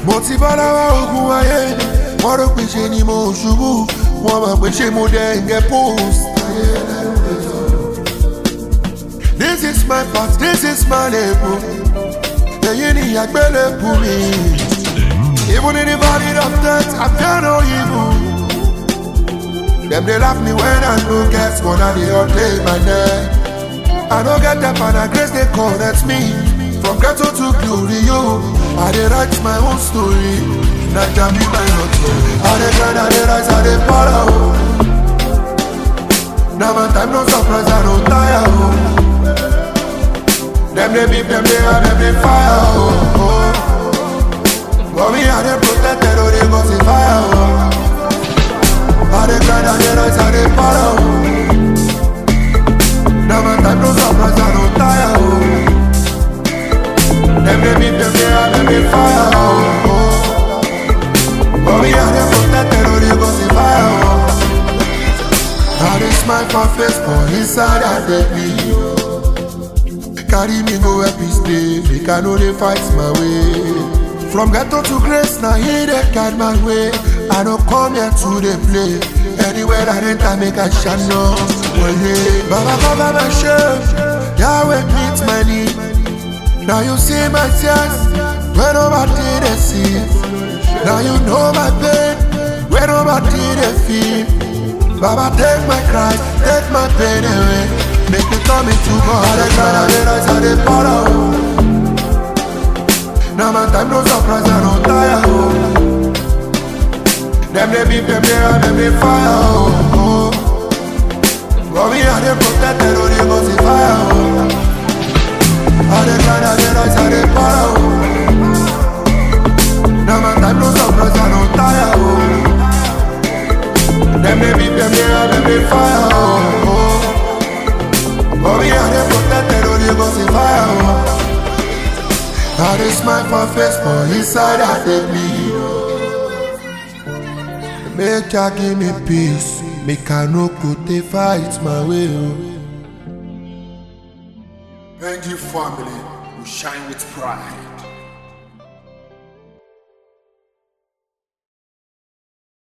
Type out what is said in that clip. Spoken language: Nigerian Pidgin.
mo ti bá lọ́wọ́ ogun ayé wọ́n rò pé ṣe ni mo ṣubú wọ́n mọ̀ pé ṣe mo dẹ̀ ń get post. This is my path, this is my label. Èyí ni àgbélébù mi. Even in the valley of death, I fear no evil. Them they laugh me when I no get one of the update my neck. I don't get that and I grace they connect me. From ghetto to glory, yo. I dey write my own story. Not jam me my motto. I dey grind, I dey rise, I dey follow. Now my time no surprise, I don't tire. Oh. Them they beat, them they have, them they fire. Oh. oh. But me, I dey protected, oh, they go see fire. Oh. I dey grind, I dey rise, I dey follow. Now my time no surprise, I don't tire. Oh. Them they beat, them they have, them they fire. Oh. oh. But me, I dey protected, oh, they go see fire. Oh. I dey smile for face, but inside I dey bleed. Carry me go help me stay, make I know they fight my way. From ghetto to grace, now he dey guide my way. I don't come here to dey play. Anywhere I enter, make I shine no one day. Baba cover my shame, Yahweh meet my need. Now you see my tears, when nobody they see. Now you know my pain, when nobody they feel. Baba take my cry, take my pain away. Make me come into God. I dey cry, I dey rise, I dey follow. Now my time no surprise, I don't tire. Oh. Them they beat, them they have, them they fire. Oh. oh. But me, I dey protected, oh, they go see fire. Oh. I dey cry, I dey rise, I dey follow. Now my time no surprise, I don't tire. Oh. Them they beat, them they have, them they fire. Oh. oh. But me, I dey protected, oh, they go see fire. Oh. I dey smile for face, but inside I dey bleed. Make Jah give me peace, make I no go dey fight my way. Oh. Benji family will shine with pride.